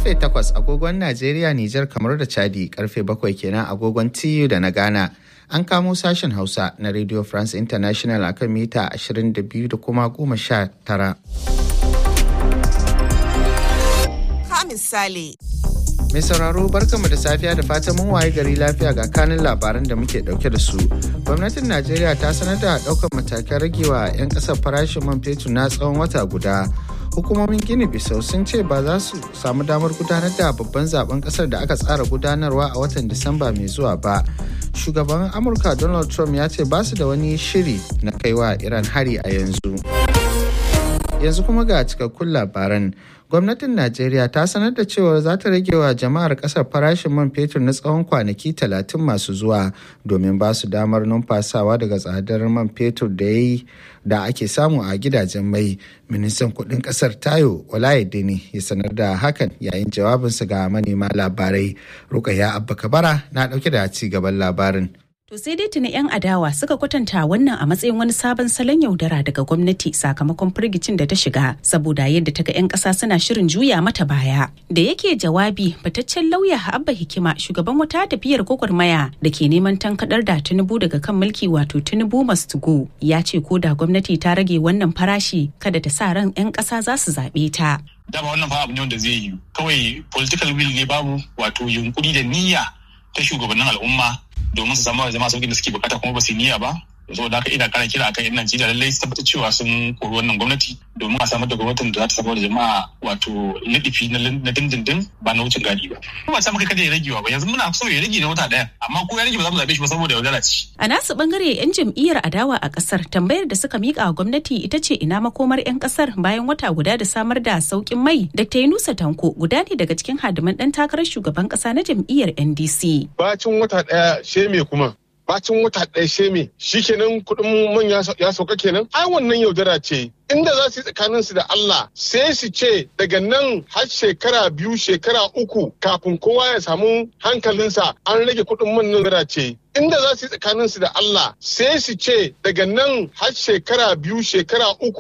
karfe 8 agogon Najeriya, Nijar, kamar da Chadi karfe 7 kenan agogon TU da na Ghana. An kamo sashen Hausa na Radio France International akan mita 22 da kuma 19. Ka misali. Mai sauraro barkanmu da safiya da fatan mun waye gari lafiya ga kanin labaran da muke dauke da su. Gwamnatin Najeriya ta sanar da daukar matakan ragewa 'yan kasar farashin man fetur na tsawon wata guda. Hukumomin Gini Bisau sun ce ba za su samu damar gudanar da babban zaben kasar da aka tsara gudanarwa a watan Disamba mai zuwa ba. Shugaban Amurka Donald Trump ya ce ba su da wani shiri na kaiwa Iran hari a yanzu. yanzu kuma ga cikakkun labaran gwamnatin najeriya ta sanar da cewa za ta rage wa jama'ar kasar farashin man fetur na tsawon kwanaki talatin masu zuwa domin ba su damar numfasawa daga tsadar man fetur da ya da ake samu a gidajen mai ministan kudin kasar tayo olayedini ya sanar da hakan yayin jawabinsa ga manema labarai rukaya abba kabara na dauke da ci gaban labarin To sai dai tuni 'yan adawa suka kwatanta wannan a matsayin wani sabon salon yaudara daga gwamnati sakamakon firgicin da ta shiga saboda yadda ta ga 'yan ƙasa suna shirin juya mata baya. Da yake jawabi fataccen lauya Abba Hikima shugaban wata tafiyar gwagwarmaya da ke neman tankadar da Tinubu daga kan mulki wato Tinubu must go ya ce ko da gwamnati ta rage wannan farashi kada ta sa ran 'yan ƙasa za su zaɓe ta. Dama wannan fa abu ne wanda zai yi kawai political will ne babu wato yunkuri da niyya ta shugabannin al'umma domin su samu zama sauƙin da suke bukata kuma ba su niyya ba saboda haka ina kara kira akan yan Najeriya lallai su tabbatar cewa sun kori wannan gwamnati domin a samar da gwamnatin da za ta samar da jama'a wato lidifi na dindindin ba na wucin gadi ba. Kuma ba sa maka kada ya rage ba yanzu muna so ya rage na wata ɗaya amma ko ya rage ba za mu zaɓe shi ba saboda yaudara ce. A nasu bangare yan jam'iyyar adawa a kasar tambayar da suka mika wa gwamnati ita ce ina makomar yan kasar bayan wata guda da samar da sauƙin mai Dr. Yunusa Tanko guda ne daga cikin hadiman ɗan takarar shugaban ƙasa na jam'iyyar NDC. Bacin wata ɗaya sheme kuma bacin wata ɗaya sheme shikenan kuɗin man ya sauka kenan ai wannan yaudara ce inda za su yi tsakanin su da Allah sai su ce daga nan har shekara biyu shekara uku kafin kowa ya samu hankalinsa an rage kuɗin man nan ce inda za su yi tsakanin su da Allah sai su ce daga nan har shekara biyu shekara uku